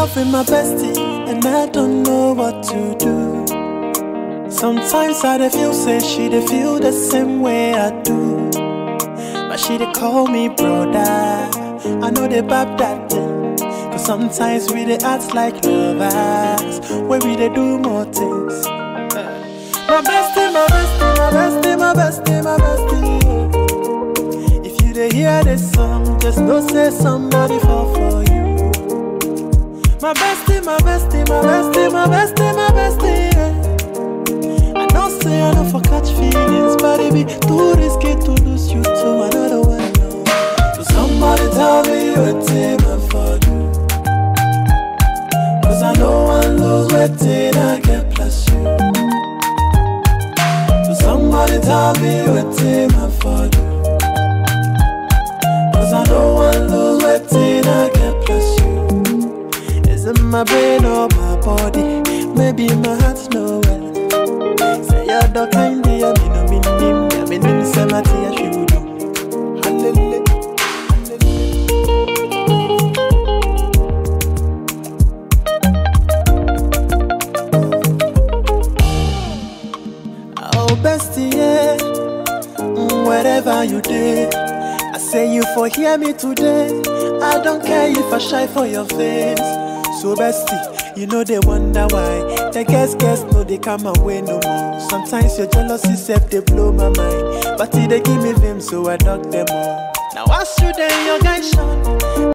loving my bestie, and I don't know what to do. Sometimes I dey feel say she dey feel the same way I do. But she dey call me brother. I know they bab that thing. Cause sometimes we dey act like lovers. When we dey do more things. My bestie, my bestie, my bestie, my bestie, my bestie. If you dey hear this song, just know say somebody fall for you. My bestie, my bestie, my bestie, my bestie, my bestie. yeah. I know say I don't for catch feelings, but it be too risky to lose you to another one. no. So somebody tell me what I for do. Cause I know I lose what I get plus you. So somebody tell me what I for do. Cause I know I lose what I get plus you. Is it my brain or my body? Maybe my heart's nowhere. Say you're the kind of me no mean him, I mean him say my tea should do. Hallelujah. Oh bestie, yeah. Mm, wherever you did, I say you for hear me today. I don't care if I shy for your face. So bestie, you know they wonder why. The guess guess no they come away no more. Sometimes your jealousy self they blow my mind, but it they give me vim so I knock them all. Now I shoot them your guy shot.